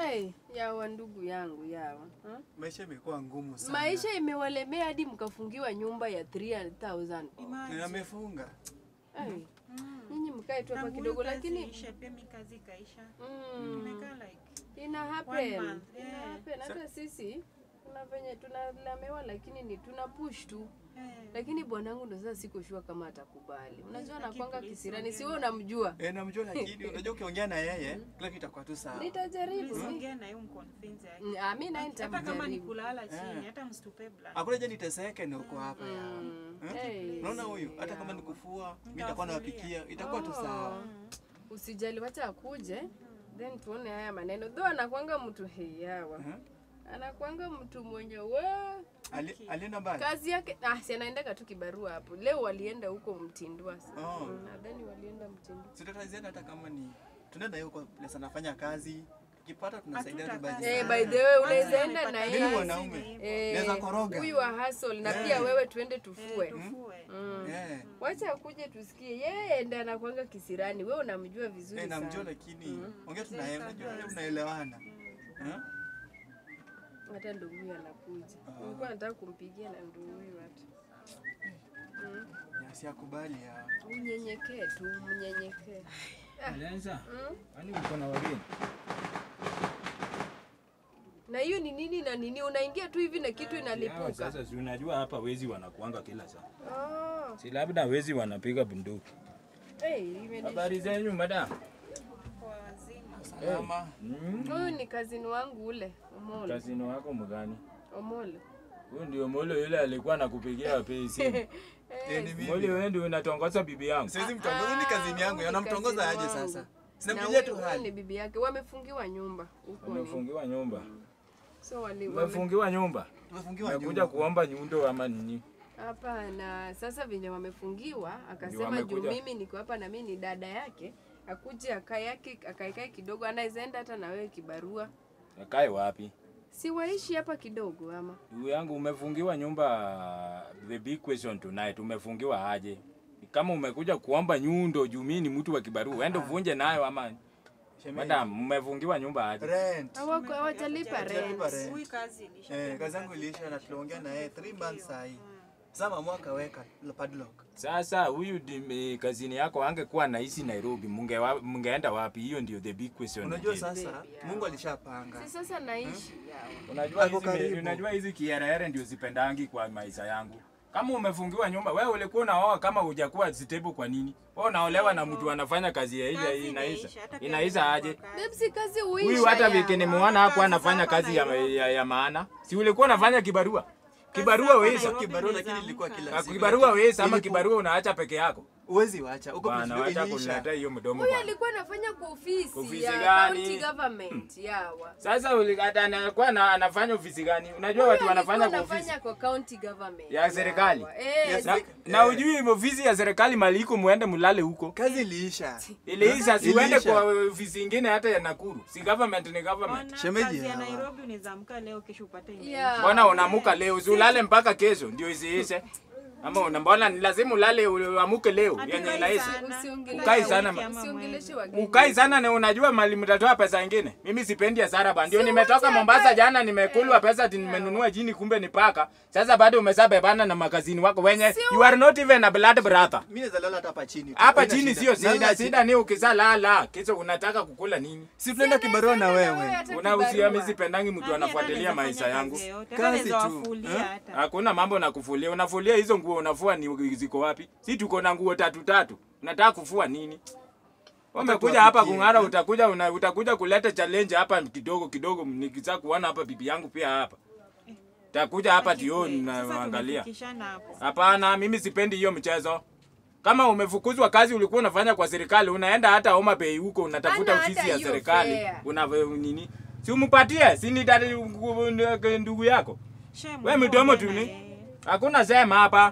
Hey, yawa ndugu yangu yawa huh? Maisha imekuwa ngumu sana. Maisha imewalemea hadi mkafungiwa nyumba ya 300,000. Na amefunga. Hey, nyinyi mkae tu hapa kidogo lakini ishe pia mi kazi ikaisha. mm, Nimekaa like ina happen. One month, Ina yeah. happen. Hata sisi kuna venye tunalamewa lakini ni tuna push tu. eh, Lakini bwanangu ndo sasa siko sure kama atakubali. Unajua Lakini anakwanga please kisirani, ongea si wewe na- unamjua. Eh, namjua lakini unajua ukiongea na yeye kila kitu itakuwa tu sawa. Nitajaribu. please mi- ongea na yeye umconvince yake. Mm, ah, mi naye Hata kama ni nitamjaribu. kulala chini, Eh. hata msitupe blood. Hakuna je niteseke na uko hapa ya. Mm, Eh? hey, Unaona huyu hata kama yawa. ni kufua, mimi nitakuwa nawapikia, itakuwa tu sawa. Usijali, wacha akuje then tuone haya maneno. Though anakwanga mtu heyawa, Mhm. anakwanga mtu mwenye we Ali- Alienda mbali. kazi yake ah, si anaendaga tu kibarua hapo. Leo walienda huko Mtindwa, Oh. Mm, nadhani walienda Mtindwa. Sitataziana hata kama ni tunaenda hiyo kwa place anafanya kazi. Tukipata tunasaidia tu Hatutakaa budget. Eh, sana. by the way, Kwanza unaweza enda amepata na Mimi yeye. kazi, mwanaume. ni hivyo. Eh, Naweza koroga. huyu wa hustle na Eh. pia wewe tuende Eh, tufue. tufue. Mm. Eh. Wacha akuje tusikie. Yeye ndiye anakwanga kisirani. Wewe unamjua vizuri Eh, namjua sana. lakini ongea tunaye, unajua tunaelewana. Eh? Hata ndio huyu anakuja. Nilikuwa nataka kumpigia na ndio huyu hata. Mm. Siakubali ya. Unyenyekee tu, mnyenyekee. Alianza? Mm. Kwani uko na wageni? Na hiyo ni nini na nini? Unaingia tu hivi na kitu Hawa inalipuka. Sasa si unajua hapa wezi wanakuanga kila saa. Oh. Si labda wezi wanapiga bunduki. Hey, imeni- Habari zenyu madam? Kwa wazima. Salama. Mm. Huyu ni kazini wangu ule, Omolo. Kazini wako mgani? Omolo. Huyu ndio molo yule alikuwa anakupigia wapi simu. Eh, ni Molo mimi. wewe ndio unatongoza bibi yangu. Siwezi mtongoza ni kazini yangu. huyu ni Anamtongoza kazini aje wangu. sasa? Na Sinampigia huyu tu huyu ni hali. bibi yake. Wamefungiwa nyumba huko ni. Umefungiwa nyumba. So wali wame... Umefungiwa nyumba. Tumefungiwa Umekuja nyumba. kuomba nyundo ama nini? Hapana, sasa venye wamefungiwa, akasema juu wamekuja. mimi niko hapa na mimi ni dada yake, akuje akae yake akaekae kidogo, anaweza enda hata na wewe kibarua. Akae wapi? Si waishi hapa kidogo ama? Ndugu yangu umefungiwa nyumba, the big question tonight, umefungiwa aje? Kama umekuja kuomba nyundo juu mimi ni mtu wa kibarua, uende uvunje nayo ama Shemeji. madam, umefungiwa nyumba aje? Rent. Hawako hawajalipa Hawajalipa rent. rent. Huyu kazi ilisha. Eh, kazi yangu iliisha na tuliongea na yeye 3 months sahi. Sasa mama akaweka padlock. Sasa huyu di- kazini yako angekuwa naishi Nairobi, munge wa, mungeenda wapi? Hiyo ndio the big question. Unajua again. sasa Baby, yeah. Mungu alishapanga. Si sasa naishi yao. Unajua Ako hizi me- karibu. unajua hizi kiherehere ndio sipendangi kwa maisha yangu. Kama umefungiwa nyumba, wewe ulikuwa unaoa kama hujakuwa stable kwa nini? Wewe unaolewa na mtu anafanya kazi ya Kazi ile inaisha. inaisha, hata pia Inaisha mimi aje? nilikuwa kazi. Babe, si kazi huisha. Huyu hata yawa. wiki nimeona hapo kazi anafanya hapa kazi ya, Nairobi. ya, ya maana. Si ulikuwa unafanya kibarua? Kibarua hapa wewe Nairobi Kibarua ni lakini za ilikuwa mka. kila Ah, siku. kibarua wewe ama Iliku- kibarua unaacha peke yako? Huwezi wacha. Uko Bwana, vizuri wacha iliisha. kuniletea hiyo mdomo Huyu bwana. alikuwa anafanya kwa ofisi, Ofisi ya gani? county government yawa. Sasa ulikata anakuwa na, anafanya ofisi gani? Unajua Huyu watu wanafanya alikuwa kwa ofisi anafanya kwa county government. ya serikali. yawa. Eh, Yes, Na, Sika- na eh. ujui ofisi ya serikali mali iko muende mulale huko. Kazi iliisha. Iliisha si uende Iliisha. kwa ofisi ingine hata ya Nakuru. Si government ni government. Ona, Shemeji kazi ya hawa. Nairobi unaweza amka leo kesho upate ingine. Yeah. Mbona unamuka leo? Si ulale mpaka kesho ndio isiishe. Ama una mbona ni lazima ulale uamuke leo Hatukai yenye inaisha. sana. Usiongeleshe Ukai sana Wiki ma- ama Usiongeleshe mwezi. wageni. Ukai sana na unajua mali mtatoa pesa ingine. Mimi sipendi hasara bana. Ndio nimetoka Mombasa jana nimekulwa pesa ati nimenunua jini kumbe ni paka. Sasa bado umesabebana na magazini wako wenye you are not even a blood brother. Mimi naweza lala hata hapa chini. tu. Hapa Haina chini shida. sio Lala shida, chini. shida ni ukizalala kisha unataka kukula nini? Si tunaenda kibarua na wewe. hata Unahusia kibarua. mimi sipendangi mtu Nani anafuatilia anaweza maisha fanya yangu. kazi yoyote? Kazi Hata naweza tu. wafulia Eh? hata. Hakuna mambo na kufulia. Unafulia hizo nguo unafua ni ziko wapi? Si tuko na nguo tatu tatu. Unataka kufua nini? Umekuja hapa tuwapikie, kung'ara, eh? utakuja una, utakuja kuleta challenge hapa kidogo kidogo, nikitaka kuona hapa bibi yangu pia hapa. Takuja hapa tio Sasa naangalia. tumefikishana hapo. Hapana, mimi sipendi hiyo mchezo. Kama umefukuzwa kazi ulikuwa unafanya kwa serikali, unaenda hata Homa Bay huko unatafuta Hana ofisi hata ya hiyo serikali. fare. Una nini? Si umpatie, si ni dada ndugu yako. Shame, We midomo ongea tu na ni. yeye. Hakuna sema hapa.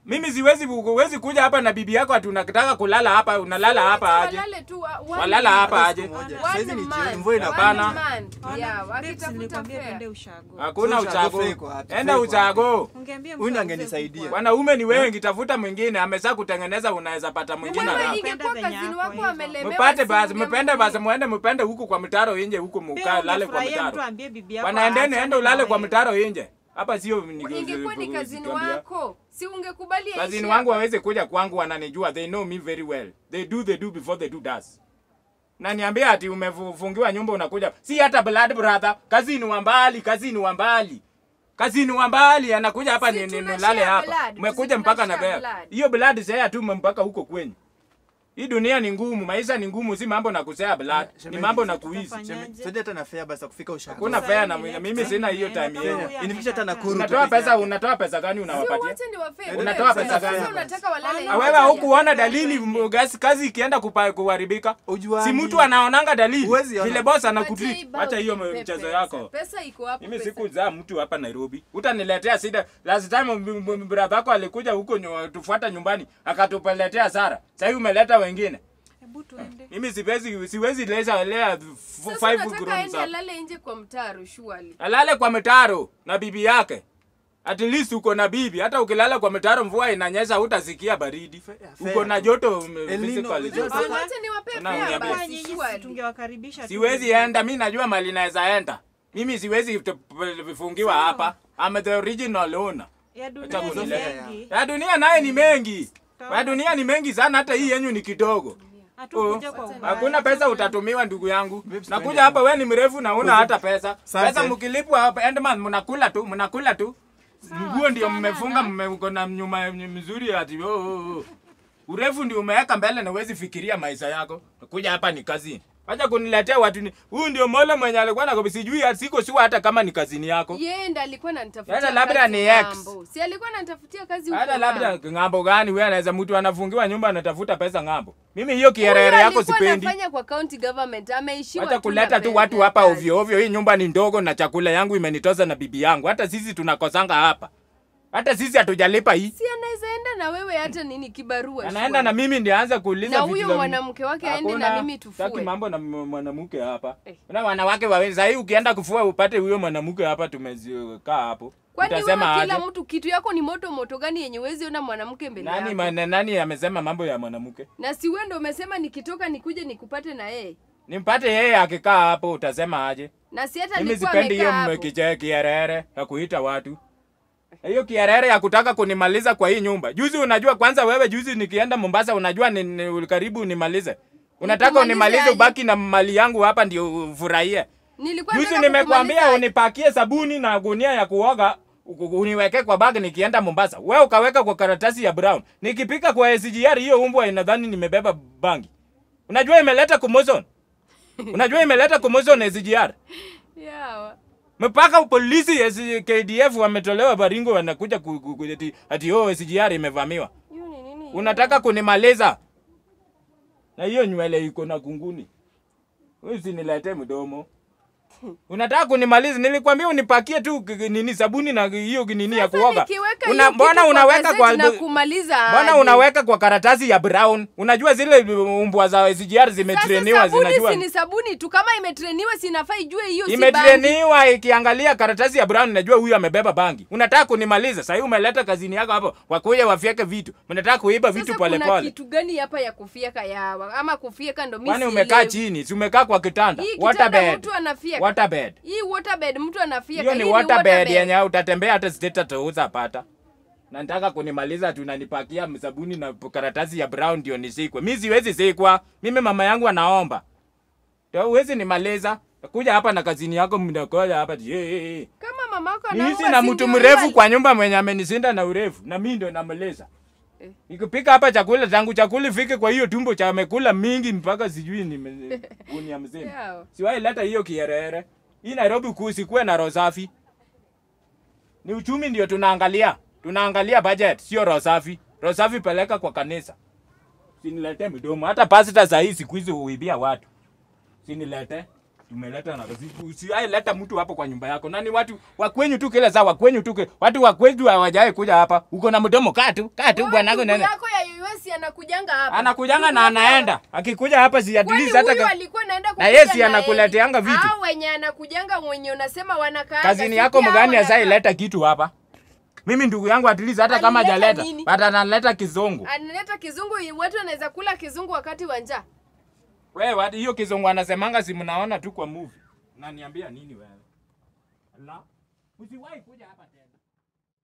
Mimi siwezi huwezi kuja hapa na bibi yako ati unataka kulala hapa, unalala hapa aje? Walale tu wa- one Walala man. hapa aje? Siku moja. One Saizi ni man. jioni, mvua ina One Hapana. man. Yeah, Babes, wakitafuta nilikwambia fare. twende ushago. Hakuna So uchago uchago. fake wapi? Enda Fake uchago. Ungeambia Huyu mtu ndiye auze angenisaidia. kubwa. Wanaume ni wengi, tafuta mwingine amesa kutengeneza, unaweza pata mwingine Wewe haraka. ingekuwa Kwenda kazini venye wako yako amelemewa. Mpate si basi, ungemwambia. mpende basi, muende mpende huku kwa mtaro inje huku Pia muka lale kwa ungefurahia mtu mtaro. ambie bibi yako Bwana endeni, aachane enda ulale na kwa wewe. mtaro inje. Hapa sio ni- Ingekuwa ni kazini kuambia. wako. Si ungekubali aishi Kazini hapa? wangu waweze kuja kwangu, wananijua, they know me very well. They do they do before they do does. Na niambia ati umefungiwa nyumba unakuja, si hata blood brother, kazini wa mbali, kazini wa mbali. Kazini wa mbali anakuja hapa Si ni, ni, tuna nilale share hapa. blood, Umekuja si mpaka tuna na share bea. blood. Hiyo blood sasa tu mpaka huko kwenyu. Hii dunia ni ngumu, maisha ni ngumu, si mambo na kusea blood, ni Shemeji, mambo na sasa kuishi. tutafanya- Sasa hata na fare basi ya kufika ushago. Hakuna Sasa fare hivi na next mimi time sina hiyo unaenda time kama hiyo. huyu Inifikisha hata amekataa. Nakuru. Unatoa peke pesa, yake. unatoa pesa gani Sio unawapatia? wote ni wafare. Unatoa pesa Sasa gani? unataka walale Ah, nje. Wewe hukuona dalili m- kazi, kazi ikienda kupa- kuharibika? Ujuaji. Si mtu anaonanga dalili Huwezi ona. vile boss Patia anakutreat. ibao Hata hiyo nipe mchezo pesa. yako. Pesa iko hapo. Mimi pesa. sikuzaa mtu hapa Nairobi. Utaniletea shida. Last time m- m- brother yako alikuja huko nyo- tufuata nyumbani akatupeletea hasara. Sasa hivi umeleta wengine. Hebu tuende. Mimi siwezi siwezi leza lea f- Sasa five unataka grooms aende hapa. alale nje kwa mtaro surely. Alale kwa mitaro na bibi yake. At least uko na bibi. Hata ukilala kwa mitaro mvua inanyesha hutasikia baridi. Fair. Uko na joto m- El Nino, physically. joto. Si wote ni wapare Na fare uniambie. Kwa basi nyinyi surely. tungewakaribisha tu. Siwezi enda, mi najua mali naweza enda. Mimi siwezi t- p- vifungiwa hapa. I'm the original owner. Ya dunia Acha ni kunileta. mengi. Ya dunia naye ni mengi. Ya dunia ni mengi sana, hata hii yenyu ni kidogo. Hatukuja Oh, kwa ubaya. Hakuna pesa utatumiwa ndugu yangu. Babes, Nakuja twende. hapa wewe ni mrefu na una hata pesa. Asante. Pesa mkilipwa hapa endman mnakula tu, mnakula tu. Nguo ndio mmefunga mmeuko na nyuma mzuri ati oh, oh, oh. Urefu ndio umeweka mbele na huwezi fikiria maisha yako. Kuja hapa ni kazini. Acha kuniletea watu ni. Huyu ndio Mola mwenye alikuwa na sijui siko sure hata kama ni kazini yako. Yeye ndo alikuwa ananitafutia Hata labda kazi ni ex. ng'ambo. Si alikuwa ananitafutia kazi huko. Hata labda ng'ambo. ng'ambo gani wewe anaweza mtu anafungiwa nyumba anatafuta pesa ng'ambo. Mimi hiyo kierere Huyu yako alikuwa sipendi. anafanya kwa county government ameishiwa Hata tu kuleta na tu pesa watu ya hapa kazi. ovyo ovyo. Hii nyumba ni ndogo na chakula yangu imenitoza na bibi yangu. Hata sisi tunakosanga hapa. Hata sisi hatujalipa hii. Si anaweza enda na wewe hata nini kibarua. Anaenda na mimi ndiye aanze kuuliza Na vitu huyo za- mwanamke wake aende na Hakuna, mimi sitaki tufue. mambo na m- mwanamke hapa. Eh. Na wanawake wawili. Sasa hii ukienda kufua upate huyo mwanamke hapa tumezikaa hapo. Kwani Utasema wewe aje? kila mtu kitu yako ni moto moto gani yenye uwezi ona mwanamke mbele Nani yako? man, nani amesema mambo ya mwanamke? Na si wewe ndo umesema nikitoka nikuje nikupate na yeye. Nimpate yeye akikaa hapo utasema aje? Na si hata Mimi nilikuwa sipendi hiyo amekaa hapo. mkiche kierere ya kuita watu. Hiyo kierere ya kutaka kunimaliza kwa hii nyumba. Juzi unajua kwanza wewe juzi nikienda Mombasa unajua ni, ni karibu unimalize. Unataka Nikumalize unimalize aje? ubaki na mali yangu hapa ndio ufurahie. Nilikuwa Juzi nataka nimekwambia kukumaliza- unipakie sabuni na gunia ya kuoga u- uniweke kwa bag nikienda Mombasa. Wewe ukaweka kwa karatasi ya brown. Nikipika kwa SGR hiyo umbwa inadhani nimebeba bangi. Unajua imeleta kumozon. Unajua imeleta kumozon SGR. Yeah. Mpaka polisi ya S- KDF wametolewa Baringo wanakuja ku- ku- ku- ati, ati oh, SGR imevamiwa. Hiyo ni nini? Unataka kunimaliza na hiyo nywele iko na kunguni. Usiniletee mdomo. Unataka kunimaliza? Nilikwambia unipakie tu k- k- nini sabuni na hiyo nini ya Sasa kuoga. nikiweka Una, hiyo mbona kitu unaweka gazeti kwa na kumaliza Mbona aje? unaweka kwa karatasi ya brown? Unajua zile umbwa za SGR zimetreniwa Sasa sabuni zinajua. si ni sabuni tu kama imetreniwa sinafaa ijue hiyo si bangi. imetreniwa ikiangalia karatasi ya brown najua huyu amebeba bangi unataka kunimaliza sahii umeleta kazini yako hapo wakuja wafyeke vitu mnataka kuiba vitu Sasa kuna polepole kitu gani hapa ya kufieka yawa ama kufieka ndo mimi kwani sielewi. umekaa chini si umekaa kwa kitanda Hii kitanda waterbed mtu anafieka. waterbed Hii waterbed mtu anafieka. hiyo ni Hii waterbed yenye utatembea hata state atauza pata na nataka kunimaliza tunanipakia sabuni na karatasi ya brown ndio nisikwe mi siwezi sikwa mimi mama yangu anaomba Ndio huwezi nimaliza kuja hapa na kazini yako mnakoja hapa ati, "Hey, hey, hey." Kama mamako Niishi anaomba na si mtu ndio mrefu yeye kwa nyumba mwenye amenisinda na urefu na mimi ndo namleza. Eh. Nikipika hapa chakula tangu chakula ifike kwa hiyo tumbo cha amekula mingi mpaka sijui ni unia mzima. Yao. Siwahi leta hiyo kierere. Hii Nairobi kuu sikuwe na roho safi. Ni uchumi ndio tunaangalia. Tunaangalia budget sio roho safi. Roho safi peleka kwa kanisa. Sinilete midomo. Hata pastor saa hii siku hizi huibia watu. Sinilete. Umeleta na usiwahi leta mtu hapo kwa nyumba yako. Nani watu wa kwenyu tu kila saa wa kwenyu tu kila- watu wa kwetu hawajawahi kuja hapa. Uko na mdomo kaa tu, kaa tu Wewe bwanako ndugu nene. yako ya US anakujanga hapa. Anakujanga na Ndugu yako- anaenda. Akikuja hapa si at Kwani least hata huyu ka- alikuwa anaenda Na kukuja yeye si na anakuleteanga yeye. vitu. Hao wenye anakujanga mwenye unasema wanakaa. kazini yako mgani asaileta kitu hapa? Mimi ndugu yangu at least hata kama Alileta hajaleta, nini? but analeta kizungu. Analeta kizungu, watu wanaweza kula kizungu wakati wa njaa. Wewe watu hiyo kizungu anasemanga si mnaona tu kwa movie. Unaniambia nini wewe? La. Usiwahi kuja hapa tena.